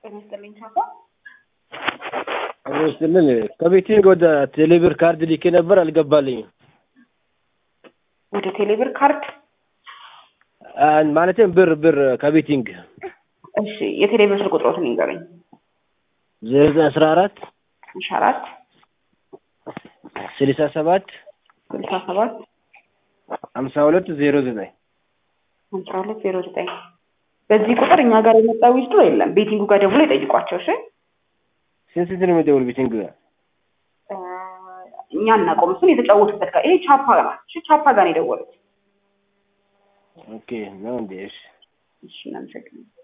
ጤና ይስጥልኝ ቻፓ። አብሮ ስትልን ከቤቴ ወደ ቴሌብር ካርድ ልኬ ነበር አልገባልኝም። ወደ ቴሌብር ካርድ ማለትም ብር ብር ከቤቲንግ እሺ፣ የቴሌብር ስልክ ቁጥሮትን ይንገረኝ። ዜሮ ዘጠኝ አስራ አራት እሺ፣ አራት ስልሳ ሰባት ስልሳ ሰባት ሀምሳ ሁለት ዜሮ ዘጠኝ አስራ ሁለት ዜሮ ዘጠኝ በዚህ ቁጥር እኛ ጋር የመጣ ዊዝድሮ የለም። ቤቲንጉ ጋር ደውሎ ይጠይቋቸው። እሺ ስንት ስንት ነው የሚደውል ቤቲንግ ጋር? እኛ እናቆም። እሱን የተጫወቱበት ጋር ይሄ ቻፓ ጋር እሺ፣ ቻፓ ጋር ነው የደወሉት። ኦኬ ነው እንዴ? እሺ እሺ፣ እናመሰግናለን።